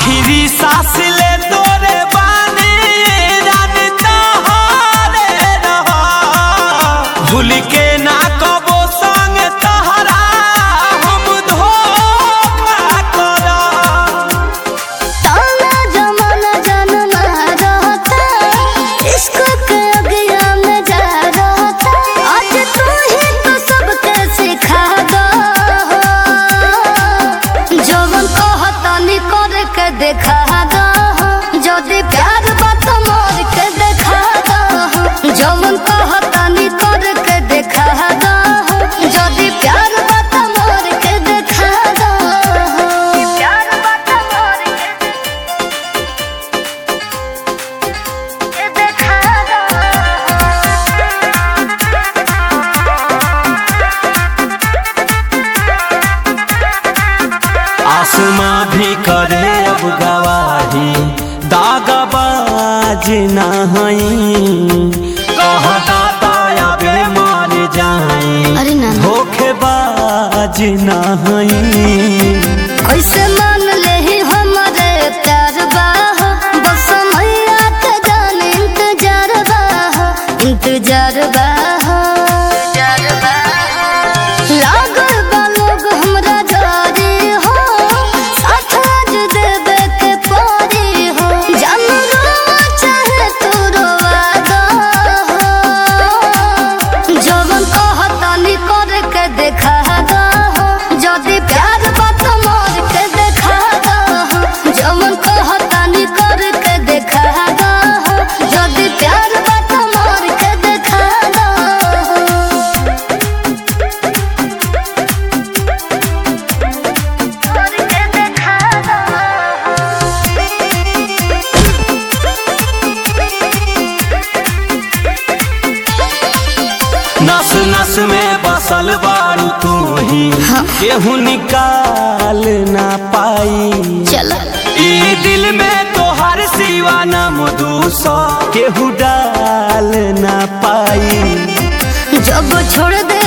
आखिरी सांस ले तोरे बानी जानता हारे रहा भूल के ना कबो संग तहरा हम धोखा करा ताना जमाना जनमा रहता इश्क के अगिया में जा रहता आज तू ही तो सबके सिखा दो जवन कहता नी कर के देखा दो जदि प्यार बात मोर के देखा दो जवन कहता नी कर के देखा दो जदि प्यार बात मोर के देखा दो प्यार बात मोर के देखा दो आसमां भी करे अब गवाही दागबाज ना हई कहता तबे मर जाई अरे ना ना। धोखेबाज ना हई कैसे मान ले ही हमारे प्यार बाह बस मैया के जान इंतजार बाह इंतजार बाह लागल बा लोग हमरा जारी हो साथ आज देवे के पारी हो जान रोवा चाहे तू रोवा दो जवन कहता नी कर के देखा दो जदि प्यार बात मोर के देखा दो जवन कहता नी कर के देखा दो जदि प्यार बात मोर के देखा दो मोर के देखा नस नस में बसल बारू तू ही केहू निकाल ना पाई चला ई दिल में तोहर सिवा न मधुसो केहू डाल ना पाई जब छोड़ दे